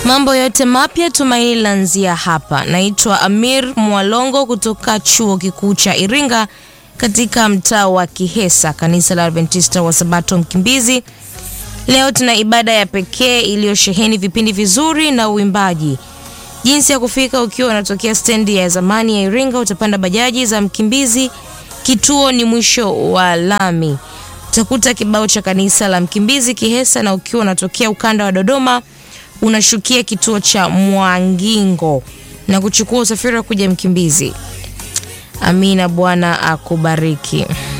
Mambo yote mapya tumaini lanzia hapa. Naitwa Amir Mwalongo kutoka chuo kikuu cha Iringa katika mtaa wa Kihesa, kanisa la Adventista wa Sabato Mkimbizi. Leo tuna ibada ya pekee iliyosheheni vipindi vizuri na uimbaji. Jinsi ya kufika: ukiwa unatokea stendi ya zamani ya Iringa, utapanda bajaji za Mkimbizi, kituo ni mwisho wa lami, utakuta kibao cha kanisa la Mkimbizi Kihesa, na ukiwa unatokea ukanda wa Dodoma unashukia kituo cha Mwangingo na kuchukua usafiri wa kuja Mkimbizi. Amina, Bwana akubariki.